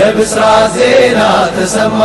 የብስራት ዜና ተሰማ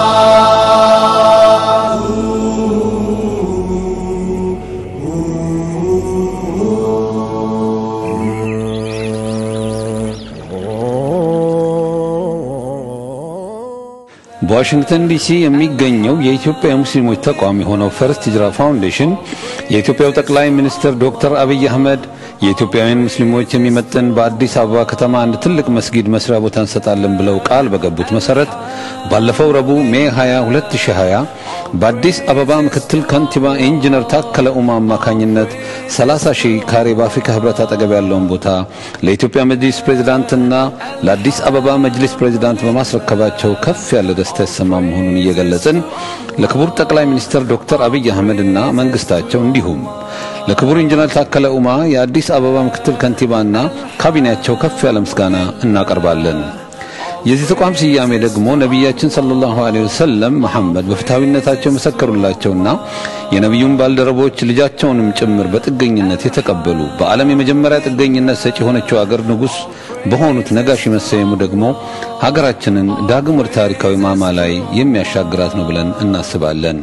በዋሽንግተን ዲሲ የሚገኘው የኢትዮጵያ የሙስሊሞች ተቋም የሆነው ፈርስት ሂጅራ ፋውንዴሽን የኢትዮጵያው ጠቅላይ ሚኒስትር ዶክተር አብይ አህመድ የኢትዮጵያውያን ሙስሊሞች የሚመጥን በአዲስ አበባ ከተማ አንድ ትልቅ መስጊድ መስሪያ ቦታ እንሰጣለን ብለው ቃል በገቡት መሰረት ባለፈው ረቡዕ ሜ 20 2020 በአዲስ አበባ ምክትል ከንቲባ ኢንጂነር ታከለ ኡማ አማካኝነት 30 ሺህ ካሬ በአፍሪካ ህብረት አጠገብ ያለውን ቦታ ለኢትዮጵያ መጅሊስ ፕሬዝዳንትና ለአዲስ አበባ መጅሊስ ፕሬዝዳንት በማስረከባቸው ከፍ ያለ ደስታ የተሰማ መሆኑን እየገለጽን ለክቡር ጠቅላይ ሚኒስትር ዶክተር አብይ አህመድና መንግስታቸው እንዲሁም ለክቡር ኢንጂነር ታከለ ኡማ የአዲስ አበባ ምክትል ከንቲባና ካቢኔያቸው ከፍ ያለ ምስጋና እናቀርባለን። የዚህ ተቋም ስያሜ ደግሞ ነቢያችን ሰለላሁ ዐለይሂ ወሰለም መሐመድ በፍትሐዊነታቸው መሰከሩላቸውና የነቢዩን ባልደረቦች ልጃቸውንም ጭምር በጥገኝነት የተቀበሉ በዓለም የመጀመሪያ ጥገኝነት ሰጪ የሆነችው አገር ንጉሥ በሆኑት ነጋሽ መሰየሙ ደግሞ ሀገራችንን ዳግም ወደ ታሪካዊ ማማ ላይ የሚያሻግራት ነው ብለን እናስባለን።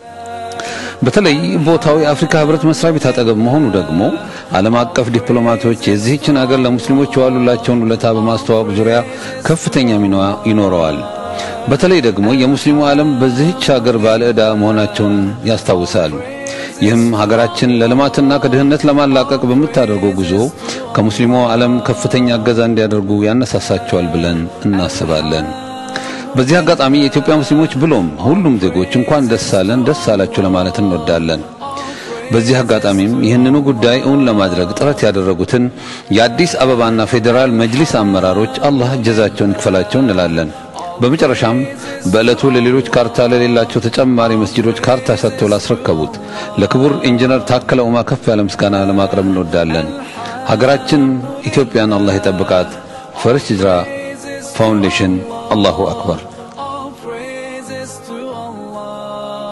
በተለይ ቦታው የአፍሪካ ህብረት መስሪያ ቤት አጠገብ መሆኑ ደግሞ ዓለም አቀፍ ዲፕሎማቶች የዚህችን አገር ለሙስሊሞች የዋሉላቸውን ውለታ በማስተዋወቅ ዙሪያ ከፍተኛ ሚና ይኖረዋል። በተለይ ደግሞ የሙስሊሙ ዓለም በዚህች ሀገር ባለ ዕዳ መሆናቸውን ያስታውሳል። ይህም ሀገራችን ለልማትና ከድህነት ለማላቀቅ በምታደርገው ጉዞ ከሙስሊሙ ዓለም ከፍተኛ እገዛ እንዲያደርጉ ያነሳሳቸዋል ብለን እናስባለን። በዚህ አጋጣሚ የኢትዮጵያ ሙስሊሞች ብሎም ሁሉም ዜጎች እንኳን ደስ አለን ደስ አላችሁ ለማለት እንወዳለን። በዚህ አጋጣሚም ይህንኑ ጉዳይ እውን ለማድረግ ጥረት ያደረጉትን የአዲስ አበባና ፌዴራል መጅሊስ አመራሮች አላህ እጀዛቸውን ይክፈላቸው እንላለን። በመጨረሻም በዕለቱ ለሌሎች ካርታ ለሌላቸው ተጨማሪ መስጂዶች ካርታ ሰጥተው ላስረከቡት ለክቡር ኢንጂነር ታከለ ኡማ ከፍ ያለ ምስጋና ለማቅረብ እንወዳለን። ሀገራችን ኢትዮጵያን አላህ ይጠብቃት። ፈርስት ሂጅራ ፋውንዴሽን አላሁ አክበር። All praises to Allah